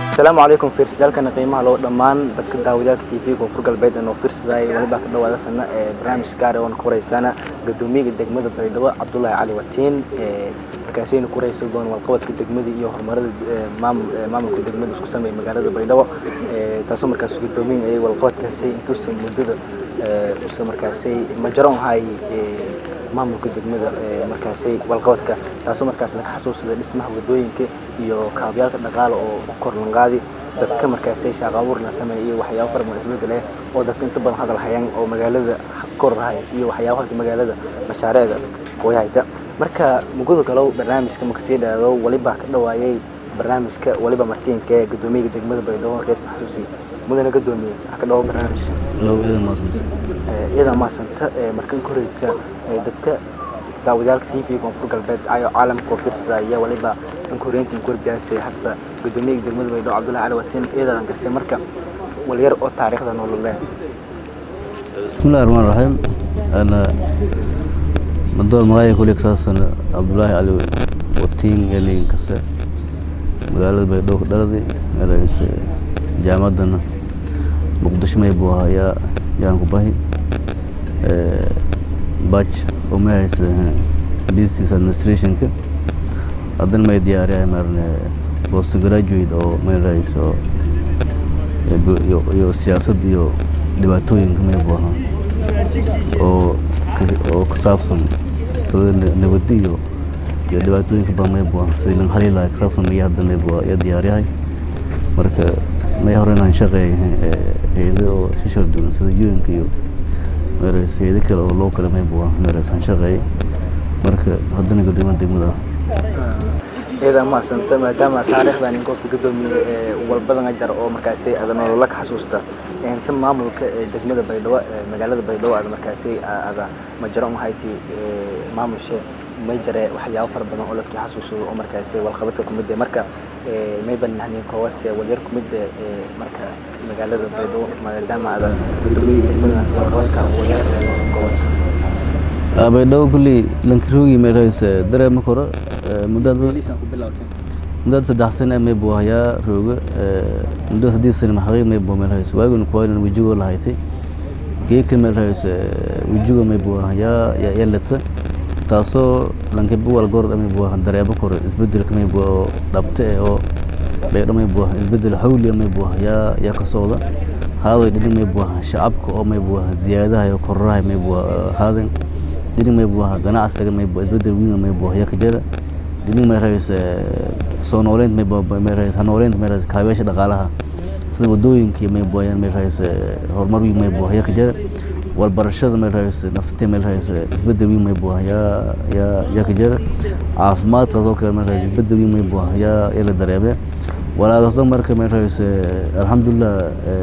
asalaamu calaykum fiirsadaalkana qiimaha loo dhammaan dadka daawadaalka t v koonfur galbeed ee noo fiirsaday weliba ka dhawaada sana ee barnaamij gaar oona ku horeysana guddoomiyaga degmada baydhabo cabdulaahi cali watiin markaasayna ku horeysa doon walqabadka degmada iyo horumarada maamulka degmada isku sameeya magaalada baydhabo taasoo markaas guddoomiyin ayay walqabadkaasay intuusa muddada usa markaasay majaroon hay maamulka degmada markaasay walqabadka taasoo markaas laga xasuusada dhismaha wadooyinka iyo kaabyaalka dhaqaala oo korlanqaadi dadka markaasay shaaqo abuur la sameeya iyo waxyaabo fara badan isbedel eh oo dadka inta badan hadal hayaan oo magaalada korrahay iyo waxyaabo halka magaalada mashaariicda wayhayta marka mugada galow barnaamijka marka sii dhaado waliba ka dhawaayay barnaamijka waliba martiinka ee guddoomiyaga degmada baydhabo reer xasuusi mudana guddoomiye ha ka dhawo barnaamijka iyada maasanta markan koreyta dadka daawadaalka t v koonfur galbeed ayo caalamka oo fiirsadaya waliba ankoreynta korbiyaasay hadda guddoomiyaga degmada baydhabo cabdullahi cali watiin iyadaan garsay marka walyar oo taariikhda nololee bismillahi raxmaan raxiim ana madood magaayo kulig saasan cabdullaahi cali watiin elin kase magaalada baydhabo ka dhaladi erayse jaamaddana muqdisho may buu ahaa yaa yaan ku bahi baj oo may haysa business administrationka haddana may diyaariyahay marne post graduate oo may rahayso iyo siyaasad iyo dhibaatooyinka may buu ahaa oo oo ku saabsan sida nabadi iyo iyo dhibaatooyinka badan may buu ahaa sidii laga hali lahaa kusaabsan maya hadda may buu ya diyaariyahay marka may hore inaan shaqeeya hayado oo shishal duwan sida un-ka iyo meres hayado kale oo loo kale may buu ah meres aan shaqeeyay marka haddana guddoomiyaha degmada iyada maasanta maadaama taariikhdan goobta guddoomiye walbadan jar oo markaasi ada nolola ka xasuusta inta maamulka degmada baydhabo magaalada baydhabo ada markaasi ada majaro mahayti maamushe may jare waxyaabo fara badan oo dadkii xasuusado oo markaasi walqabadka kumid marka may banahnin koowase walyar kumid marka magaalada baydhabo maadaama ada guddoomiye degmada walqabadka walyar koowas baydhabo kulley lankiroogi meelhayse dareema koro muddada muddada saddex sane may buu hayaa rooga muddada saddeed sane maxaqiiq may buu meelhayse waaguna kuwaynan wejigoo lahaytay geeka meelhayse wejigo may buu hayaa yalata taasoo lankiba walgord may buu dareemo koro isbedelka may buu oo dhabte eh oo baydho may buu isbedel xawliya may buu yaa yaa ka socda haaday dhinin may buu shacabka oo may buu ziyaadaha iyo kororaha may buu haadan dhinin may buu ganacsiga may buu isbedel weyn may buu yaa ka jira dhinin may rahayse soo nooleynta may buu may rahayse ha nooleynta may rahayse kaabeesha dhaqaalaha sida wadooyinka may buu may rahayse horumar weyn may buu yaa ka jira walbarashada may rahayse nafsatee may rahayse isbedel weyn may buu yaa yaa yaa ka jira caafimaadkaas oo kale may rahayse isbedel weyn may buu yaa yaa la dareemay walaalaasoo marka may rahayse alxamdulilah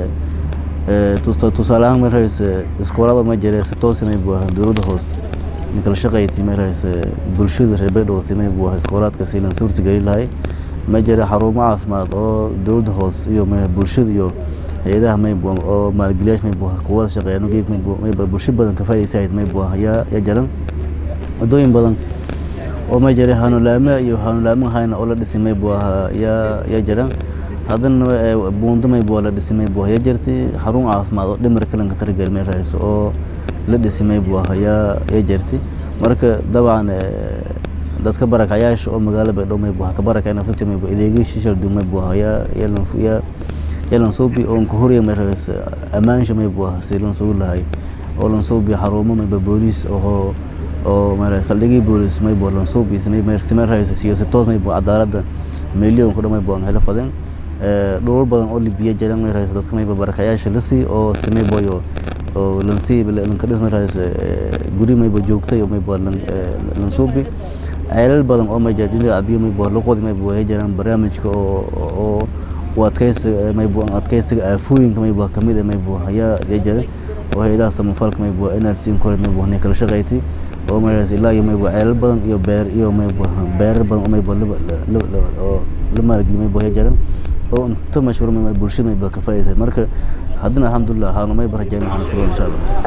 tusaale ahaan may rahayse iskoolada ma jire si toosi may buu ahaa dowladda hoose ninkala shaqayti may rahayse bulshada reer baydhabo si may buu ahaa iskoolaadka siilan suurta geli lahay ma jira xarumo caafimaad oo dowladda hoose iyo bulshada iyo hay-adaha may buu oo maalgeliyaasha may buu kuwada shaqeeyaan geeg may buu may bulsho badan ka faa'iidaysayd may buu yaa yaa jaran wadooyin badan oo may jira hanulaame iyo hanulaame hayna oo la dhisay may buu ahaa yaa yaa jaran haddana buundo may buu la dhisay may buu yaa jirtay xarun caafimaad oo dhimar kalanka targal may rahayso oo la dhisay may buu ahaa yaa yaa jirtay marka dabcan dadka barakacayaasha oo magaalada baydhabo may buu ka barakay nafta may buu adeegyo shishal duu may buu yaa yaa yaa yalan suubi oo ka horiya may rahayse ammaansha may buu ahaa si lan sugu lahay oo lan suubi xarumo mayba booliis oo oo mara saldhigii booliis may buu lan suubi samay may samay rahayse siyo si toos may buu cadaaladda milyan ku dhamay buu helo fadan dhulal badan oo libiya jaran may rahayse dadka mayba barakayaasha la sii oo samay boyo oo lan sii lan ka dhismay rahayse guri mayba joogtay oo mayba lan lan suubi ceelal badan oo may jira dhinaca biyo may buu luqoodi may buu jiraan barnaamijka oo oo u adkeysiga may buu adkeysiga aafooyinka may buu kamid may buu yaa yaa jira oo hay'adaha samafalka may buu NRC kore may buu ne kala shaqayti oo may raas ilaa may buu ceelal badan iyo beer iyo may buu beer badan oo may buu oo la maalgeliyo may buu yaa jira oo inta mashruuc may bulshada may buu ka faa'iideysay marka haddana alxamdulilah haanu may barajeen waxaan isku insha allah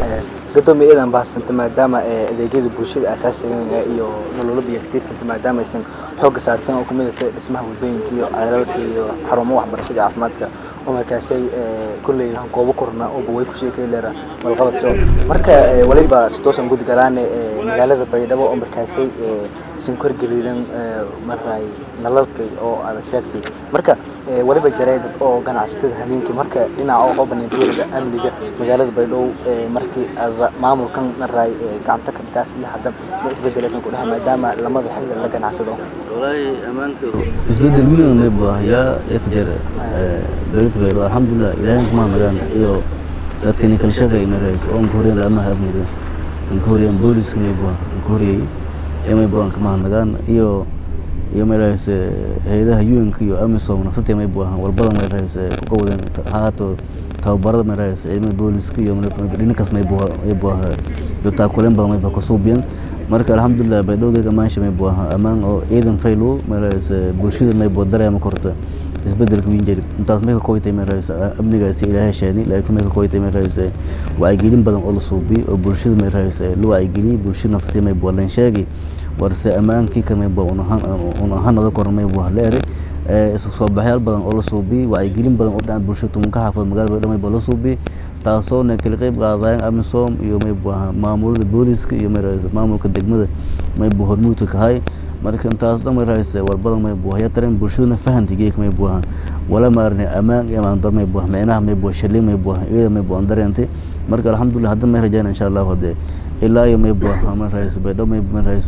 gadoomiye iidan baahsanta maadaama adeegyada bulshada asaasiga iyo nololada iyo katiirsanta maadaama aysan xoogga saarteen oo kamid ah dhismaha waddooyinka iyo ceelalka iyo xarumo waxbarashada caafimaadka oo markaasay kulley goobo korna ooba way ku sheekay leera malqabadso marka waliba si toosan gudi galaane magaalada baydhabo oo markaasay isan korgeliidan maray nalalka oo aad sheegtay marka waliba jaray dad oo ganacsatada habeenkii marka dhinaca oo qabanin fiirada amniga magaalada baydhabo markii aad maamulkan maray gacanta ka dhikaas iyo hadda ma isbedelaykan ku dhaha maadaama lamada xilli la ganacsado والله أمانك isbedel weyn ma baahiyaa ka jira dowladda baydhabo alxamdulilah ilaahay kuma nagaan iyo dadkani kala shaqeey marays oo ka horeen laamaha amniga ka horeen booliska may baa ka horeyay ee may baan kama nagaan iyo iyo marays hay'adaha UN iyo AMISOM nafta may baa walbada marays ku wadeen haato tababarada marays ciidamada booliska iyo dhinkaas may baa may baa iyo taakuleen badan may baa ku suubiyeen marka alxamdulilah baydhowgeyga maansha may buu ahaa ammaan oo ciidan faylo marays bulshada may buu dareema korta isbedelka weyn jiri intaas may ka koytay marays amnigaasi ilaahay sheeni laakiin may ka koytay marays wacyigelin badan oo la suubiyo oo bulshada marays la wacyigeliyey bulshada naftii may buu lan sheegi warse ammaankii kan may buu un ahanada koran may buu leeray isku soo baxyaal badan oo la suubiyey wacyigelin badan oo dhinaca bulshada tumanka xaafad magaalada baydhabo may buu la suubiyey taasoo na kala qayb qaadayeen amisom iyo may buu ahaa maamulada booliska iyo marays maamulka degmada may buu hormuudka kahay marka intaas dhan marays warbadan may buu haya tareen bulshaduna fahanti geek may buu ahaa wala maarne ammaan iyo amaan dar may buu ahaa micnaha may buu shalay may buu ahaa iyada may buu aan dareentay marka alxamdulilah hadda may rajaan insha allah hadee ilaa iyo may buu ahaa marays baydhabo may marays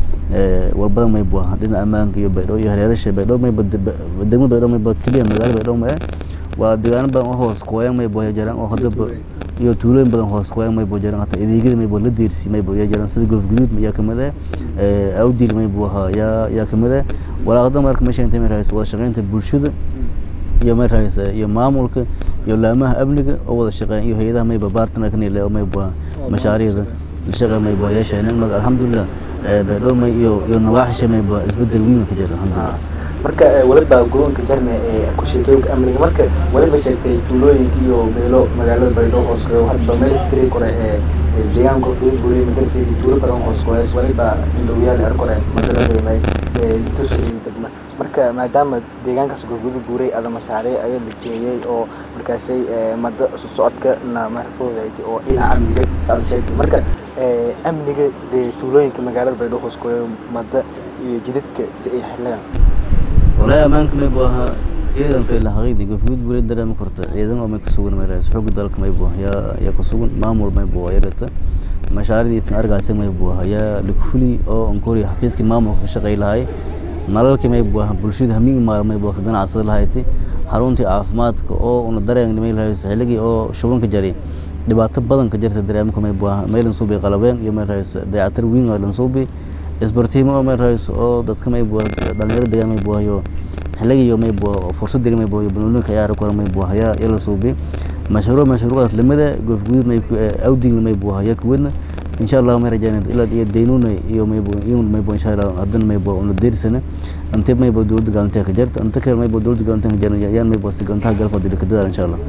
warbadan may buu ahaa dhinaca ammaanka iyo baydhabo iyo hareerasha baydhabo may degmada baydhabo may baa keliya magaalo baydhabo ma waa deegaano badan oo hoos qoyan may boo jaraan oo hadaba iyo tuulooyin badan hoos qoyan may boo jaraan hata adeegyada may boo la deersi may boo jaraan sida goof guduud yaa kamid ah awdil may boo ahaa yaa yaa kamid ah walaaqada marka meesha intay may raayis wada shaqeynta bulshada iyo may raayis iyo maamulka iyo laamaha amniga oo wada shaqeyn iyo hay'adaha may baa partner kan ilaa may boo mashaariicda shaqo may boo yeesheen marka alxamdulillah baydhabo may iyo iyo nawaaxisha may boo isbedel weyn ka jira alxamdulillah marka waliba godoonka jarne ee ku sheekooyinka amniga marka waliba sheegtay tuulooyinka iyo beelo magaalada baydhabo hoos qoyo hadba meel tiri kore ee deegaanka fudud buri magalfeedi tuulo badan hoos qoyays waliba indhowyaal er kore magaladeemay tus degma marka maadaama deegaankaas gurgudu guuray ada mashaariic ayaa la jeeyay oo markaasay mada isu socodka na marfoodayti oo dhinaca amniga saad sheegtay marka amniga dee tuulooyinka magaalada baydhabo hoos qoyo mada iyo jidadka si ay xiligaan والله أمانك ما يبغاها ciidan fayla xaqiiqdi gofguud buu dareemi karta ciidan oo may ka sugan maray xoog dalka may buu ya ya ka sugan maamul may buu yarata mashaaridiisan argaasay may buu ya likfuli oo onkori xafiiski maamulka ka shaqay lahay nalalkii may buu bulshada hamiin maal may buu ka ganacsada lahayti xaruntii caafimaadka oo una dareen may lahayd xilligii oo shubanka jaray dhibaato badan ka jirta dareemka may buu meelan suubi qalabeen iyo may raayis dayacatir weyn oo lan suubi isbartiimo oo may raayis oo dadka may buu dhalinyaro deegaan may buu hayo xilligii may buu fursad diri may buu banooni ka ciyaar karo may buu haya ila suubi mashruuc mashruucaas lamida goof guud may awding may buu haya kuwadna insha Allah may rajaan ila iyo deynuna iyo may buu iyo may buu insha Allah hadan may buu una deersana anta may buu dowladda galantay ka jirta anta kale may buu dowladda galantay ka jirta yaan may buu sigantaa galfa diri ka dadar insha Allah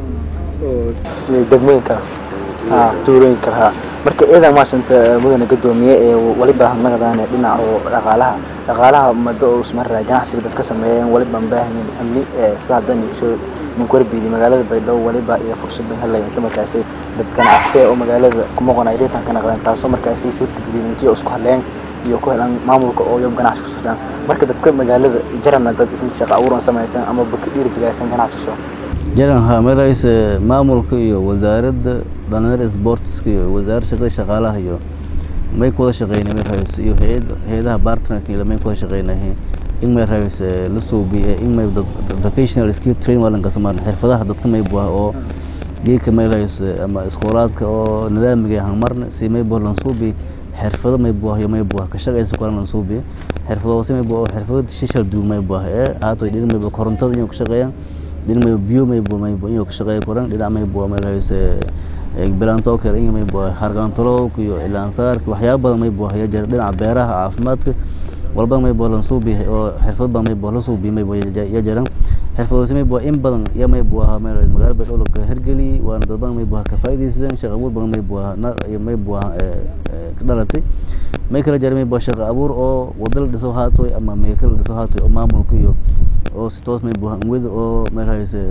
degmooyinka ha tuulooyinka ha marka ciidan maasanta mudane gadoomiye ee waliba naqdaan dhinaca oo dhaqaalaha dhaqaalaha mado oo ismaraa ganacsiga dadka sameeyeen waliba baahanyin amni saadan iyo ninkorbiidi magaalada baydhabo waliba iyo fursad bay helayeen inta markaasi dad ganacsatee oo magaalada kuma qonay riitan ka naqdeen taasoo markaasi suurtageliyeen intii isku hadleen iyo ku helaan maamulka oo yob ganacsi ku socdaan marka dadka magaalada jarana dad isla shaqo abuuran samaysan ama baka dhiirigeliyasan ganacsasho jaran ha marays maamulka iyo wasaaradda dhalinyarada sportska iyo wasaaradda shaqada shaqaalaha iyo may ku wada shaqeynay may rahays iyo hay-adaha partnerka iyo may ku wada shaqeynay in may rahays la suubiye in may vocational skill training waa lanka samaan xirfadaha dadka may buah oo geedka may rahays ama iskoolaadka oo nidaamiga hanmarna si may buah lan suubi xirfado may buah iyo may buah ka shaqaysa kulan lan suubi xirfado si may buah xirfado shishal duug may buah ee haato dhinac may buah korontada inuu ka shaqeeyaan dhinac may biyo may buah may buah inuu ka shaqeeyo koran dhinac may buah may rahays bilaanto kale in may buah harqaantolowk iyo ilaansaarka waxyaabo badan may buah jira dhinaca beeraha caafimaadka walba may buah lan suubi oo xirfad badan may buah la suubi may buah ya jiraan xirfadoodsi may buha in badan iyo may buaha meel magaala baydhabo laga hergeli waana dad badan may buha ka faa'iidaysadeen shaqo abuur badan may buha may buha ka dhalatay may kala jara may buha shaqo abuur oo wado la dhiso haatoy ama meelka la dhiso haatoy oo maamulka iyo oo si toos may buha anwada oo meel hayse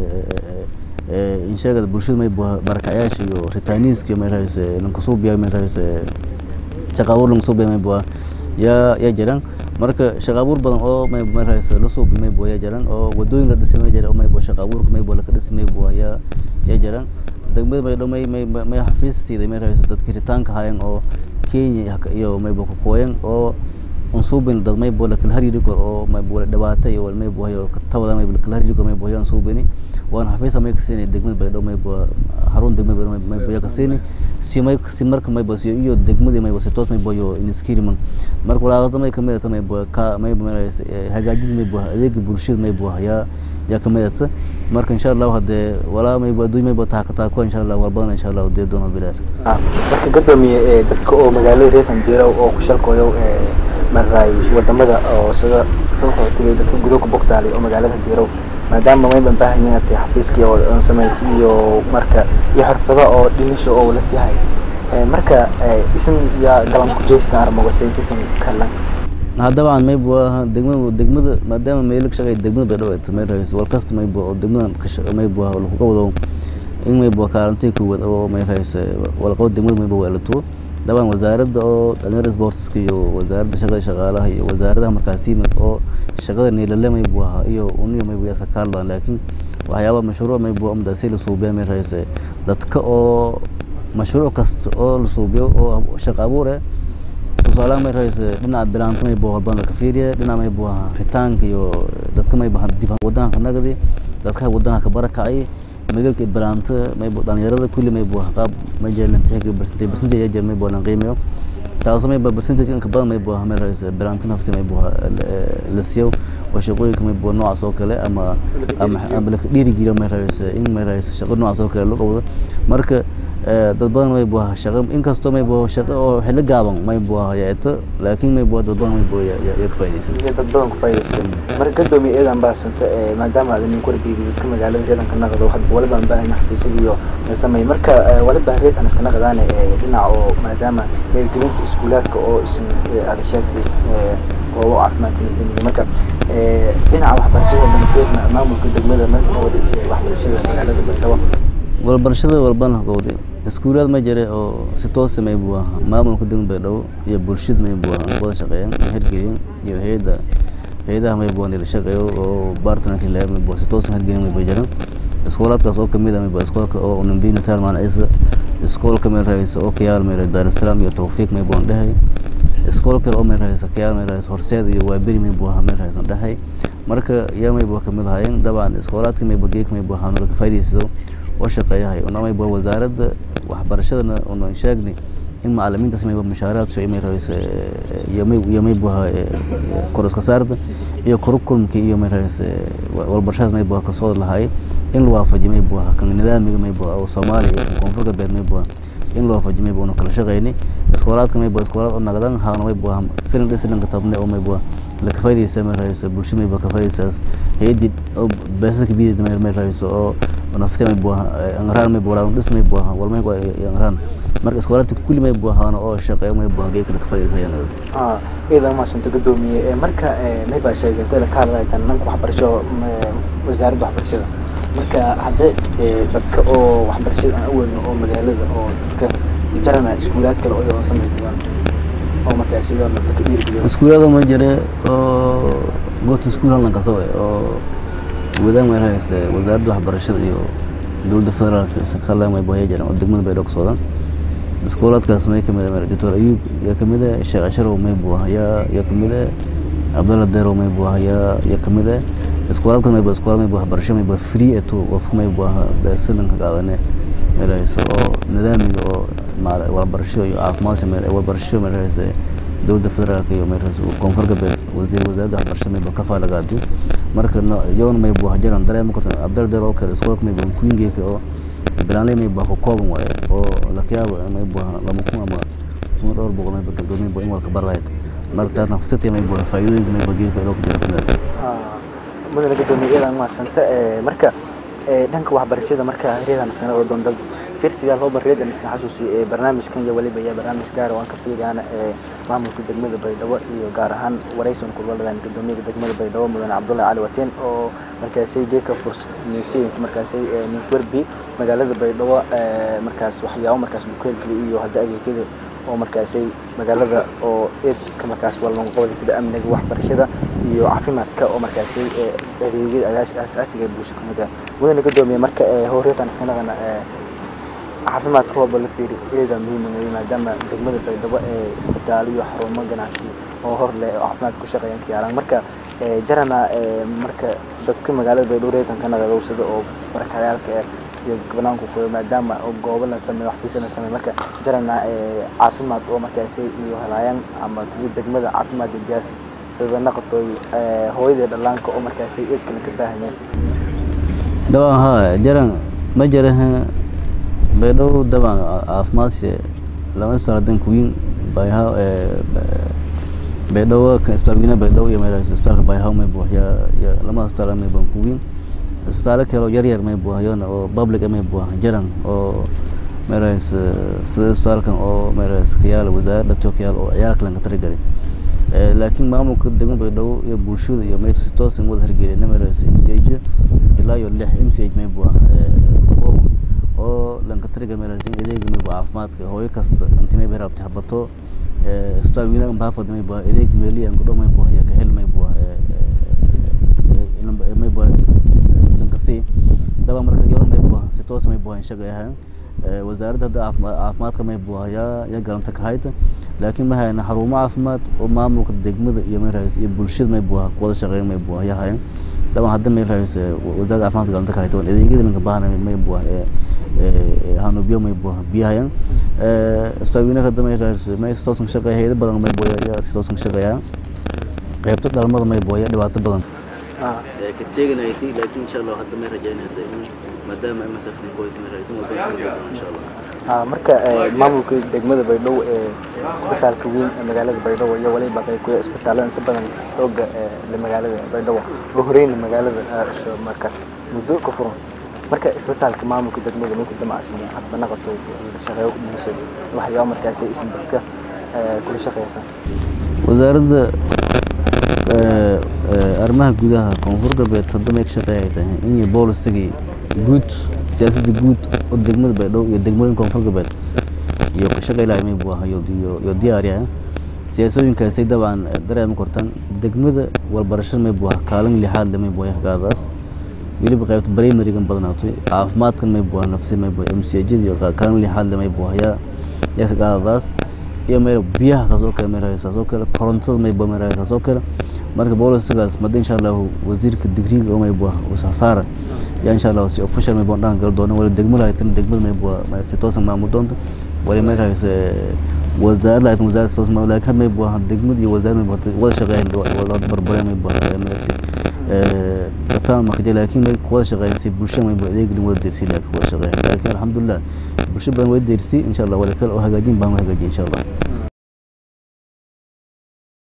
insheegada bulshada may buha barakacyaasha iyo ritaaniiska may hayse lankasuubiya may hayse shaqo abuur lankasuubiya may buha yaa yaa jiraan marka shaqo abuur badan oo may may hayse la suubi may buha yaa jiraan oo wadooyin la dhisay may jiraan oo may buha shaqo abuurka may buha laka dhisi may buha yaa yaa jiraan degmada may may may may xafiis siiday may hayse dadka ritaanka hayan oo kenya iyo may buha kukooyan oo unsuubin dad may buha lakala hariri kor oo may buha dhibaato iyo may buha iyo tabada may lakala hariri kor may buha yaan suubini waana xafiisa may kasiinay degmada baydhabo may buha xarun degmada baydhabo may buha kasiini si may si marka may buha siyo iyo degmadii may buha si toos may buha iyo iniskiriman marka walaaqada may kamid ata may buha ka may buha hagaajin may buha adeega bulshada may buha yaa yaa kamid ata marka insha allahu hadee walaa may buha adduunya may buha taakataako insha allah waa badan insha allahu dee doona bilaar marka gadoomiye dadka oo magaalada reefan jira oo ku shalkooyo maray wadamada oo sida ruuxoo tegay dadka gudo ku bogtaalay oo magaalada diirow maadaama mayban baahan yihiin atay xafiiskii oo samayti iyo marka iyo xirfado oo dhinisho oo la siihay marka isin yaa galan ku jeystan armagosayntisan kalan dabcan may buaha degmada degmada maadaama meelo ka shaqeey degmada baydhabo ay tamay rahayso wal kasta may bua oo degmadan may buaha lakuga wado in may bua kaalantay kuwad oo may rahayso walqabo degmada may bua weelatuwo dabcan wasaaradda oo dhalinyarada sportska iyo wasaaradda shaqada shaqaalaha iyo wasaaradaha markaas yimid oo shaqada niilale may buu ahaa iyo uniyo may buu sakaaldan laakiin waxyaaba mashruuc may buu amdaasi la suubiya may rahayse dadka oo mashruuc kasta oo la suubiyo oo shaqo abuur eh tusaalaha may rahayse dhinaca bilaanta may buu halbaan laka fiiriya dhinaca may buu ahaa ritaanka iyo dadka may buu dib wadanka ka nagdi dadka wadanka ka barakacay magaalka bilaanta may buu dhalinyarada kulli may buu qaab may jeelan tixga barsantay barsantay ayaa may buu lan qiimeeyo taasoo may buu barsantay inka badan may buu may rahayse bilaanta nafti may buu la siiyo oo shaqooyinka may buu noocaas oo kale ama ama ama la dhiirigeliyo may rahayse in may rahayse shaqo noocaas oo kale loo qabado marka dad badan may buu shaqo inkastoo may buu shaqo oo xilli gaaban may buu yeeto laakiin may buu dad badan may buu ya ka faa'iideysan dad badan ku faa'iideysan marka gadoomiye eedan baa santa maadaama aad nin korbiigi dadka magaalada reedanka naqdo hadda waliba aan baahan xafiisada iyo samay marka waliba reedan iska naqdaan dhinaca oo maadaama hirgelinta iskuulaadka oo isin aad sheegtay oo caafimaadka marka dhinaca waxbarashada banfeedna maamulka degmada markooda waxbarashada magaalada baydhabo walbarashada walbana gowday iskuulaad ma jire oo si toosa may buu ahaa maamulka degmada baydhabo iyo bulshada may buu ahaa wada shaqeeyeen hirgeliyeen iyo hayada hayadaha may buu la shaqeeyo oo bartnerka ilaa may buu si toosa hirgelin may buu jiraan iskoolaadkaas oo kamid ah may buu iskoolka oo unambina salman ciise iskoolka may rahaysa oo kayaal may rahaysa daarusalaam iyo tawfiiq may buu dhahay iskool kale oo may rahaysa kayaal may rahaysa horseed iyo waaberi may buu ahaa may rahaysa dhahay marka yaa may buu kamid ahaayeen dabcan iskoolaadka may buu geek may buu ahaa laga faa'iideysto oo shaqeeyahay unamay bua wasaaradda waxbarashadana unan sheegni in macalimiintaas mayba mushaaraad soo imay rahayse iyo may buha kor iska saarda iyo kurukulmkii iyo may rahayse walbarashadaas may buha kasoo lahaay in la waafajiyo may buha kan nidaamiga may buha oo soomaaliya iyo koonfur galbeed may buha in la waafajiyo may buha una kala shaqeyni iskoolaadka may buha iskoolaad oo nagdan haana may buha silin dhisilinka tabne oo may buha laka faa'iideysa may rahayso bulshada may buha ka faa'iideysaas hayadii oo beesada kabidid may rahayso oo nafti may buha angaraan may buha dhis may buha walmay angaraan marka iskoolaadka kulli may buhaan oo shaqeeyo may buha geeka ka faa'iideysayaan iidan maasanta gadoomiye marka may baa sheegtay la ka hadlaytan nanka waxbarasho wasaaradda waxbarashada marka haddii dadka oo waxbarashada aan aweelno oo magaalada oo dadka jarana iskuulaad kale oo samaytayaan oo markaa sidoo dadka dhiirigeliyo iskuulada ma jire oo goobta iskuul halkan kasoo oo wadaan may rahayse wasaaradda waxbarashada iyo dowladda federaalka sakala may buhaya jiraan oo degmada baydhabo ka socdaan iskoolaadkaas may kamid ah doctor ayuub yaa kamid ah sheekh casharow may buu ah yaa yaa kamid ah cabdalla deerow may buu ah yaa yaa kamid ah iskoolaadkaas may buu iskoolaad may buu waxbarasho may buu free eto qofka may buu ah beesilanka qaadane may rahayse oo nidaamiga oo waxbarasho iyo caafimaadka may waxbarasho may rahayse dowladda federaalka iyo may rahayse koonfur galbeed wasiir wasaaradda waxbarashada may buu ka faalagaadi marka yoon may buu jiran dareema karta cabdalla deerow oo kale iskoolka may buu queengeeka oo bilaanley may buu ka kooban waaye oo lakiyaabo may buu lama kun ama kun dhowr boqol may buu gabdhood may buu in walka barlayd marka taasna fursatay may buu faa'iidooyinka may buu geedka iloo ku jira kamid mudana gudoomiye iyadaan mahadsanta marka dhanka waxbarashada marka reedan iskana oo doon dad firsiga loo barreedan iska xasuusi barnaamijkan iyo waliba iyo barnaamij gaar oo aan ka fiiriyana maamulka degmada baydhabo iyo gaar ahaan waraysan kulwaladan gudoomiyaha degmada baydhabo mudane cabdullahi cali watiin oo markaasay geeka fursaysay inta markaasay ninkwerbi magaalada baydhabo markaas waxyaabo markaas bukeelgeli iyo hadda adeegyada oo markaasay magaalada oo eedka markaas walban qobada sida amniga waxbarashada iyo caafimaadka oo markaasay adeegyada asaasiga ee bulsho kamid ah mudane gudoomiye marka horeetan iska naqana caafimaadka rooba la fiiri eeda muhiim weeye maadaama degmada baydhabo ee isbitaalo iyo xarumo ganacsi oo hor leh oo caafimaadka ku shaqeeyaan ka yaalaan marka jarana marka dadka magaalada baydhabo reetanka naqadowsada oo barakayaalka eh iyo banaanku qoyo maadaama goobo la sameeyo xafiisyo la sameeyo marka jarana caafimaad oo markaasay iyo helaayaan ama sida degmada caafimaad diyaas sida naqatoy hooyada dhallaanka oo markaasay eedkana ka baahanyeen dabcan haa jaran ma jaraha baydhabo dabcan caafimaadse lama isbitaal hadan kuwiin bayha baydhabo isbitaal weynaha baydhabo iyo meelahaas isbitaalka bayhaw may buuxyaa lama isbitaal may baan kuwiin isbitaalo kale oo yaryar may buuxayona oo public may buuxa jaran oo meelahaas sida isbitaalkan oo meelahaas kayaala wasaaradda tokiyaal oo ciyaalka lanka taragelay laakiin maamulka degmo baydhabo iyo bulshada iyo may si toosan wada hirgelina meelahaas m c h ilaa iyo lix m c h may buuxa oo lanka tariga meelahaas in adeega may buuxa caafimaadka hooyo kasta inti may bay rabtay habato isbitaal weynaha baafad may buuxa adeeg meeliyan kudho may buuxa iyo kahel may buuxa may buuxa lankasi daba marka iyada may buuxa si toos may buuxa shaqa ahaan wasaaradda hadda caafimaadka may buuxa yaa yaa galanta ka hayta laakiin ma hayna xarumo caafimaad oo maamulka degmada iyo meelahaas iyo bulshada may buuxa kuwada shaqeyn may buuxa yaa hayan daban hadda meelahaas wasaaradda caafimaadka galanta ka hayta waan adeegyada lanka baahana may buuxa hanubiyo may buuxa biyahayan isbitaal weynaha hadda meelahaas may si toosan ka shaqeeya hayado badan may buuxa yaa si toosan ka shaqeeya qaybta dhalmada may buuxa yaa dhibaato badan ka teeganayti laakiin insha allah hadda may rajaynayda in maadaama ay masafni boyd may raaysan wadada sii doona insha allah marka maamulka degmada baydhabo ee isbitaalka weyn ee magaalada baydhabo iyo waliba qayb ku isbitaalada inta badan xooga ee magaalada baydhabo ugu horeyna magaalada markaas muddo ka furan marka isbitaalka maamulka degmada minku damacsan hadba naqato shaqeeyo bulshada waxyaaba markaas isin dadka kula shaqeysan wasaaradda arrimaha gudaha koonfur galbeed hadda may ka shaqeeyay tahay in boolisagii guud siyaasadda guud oo degmada baydhabo iyo degmooyinka koonfur galbeed iyo ka shaqeylahay may buu ahayo iyo diyaariya siyaasooyinkaasay dabcan dareema kortan degmada walbarashada may buu aha kaalin lixaad le may buu gaadaas weliba qaybta primarigan badnaatay caafimaadkan may buu nafsi may buu mcjada iyo kaalin lixaad le may buu yaa yaa ka gaadadaas iyo meel biyaha taas oo kale may taas oo kale korontada may buu may taas oo kale marka booliskaas mada insha allahu wasiirka digriga oo may buu saara yaa insha allahu si official may buu dhan gal doona wala degmada haytan degmada may buu si toosan maamul doonta wala may hayse wasaar laakiin wasaar toos ma laakiin may buu degmada iyo wasaar may buu wada shaqeeyaan wala barbaray may buu ee dadka ma kaje laakiin may wada shaqeeyaan si bulshada may buu adeeg wada dirsi laakiin wada shaqeeyaan laakiin alxamdulillah bulshada badan way dirsi insha allah wala kale oo hagaajin baan hagaajin insha allah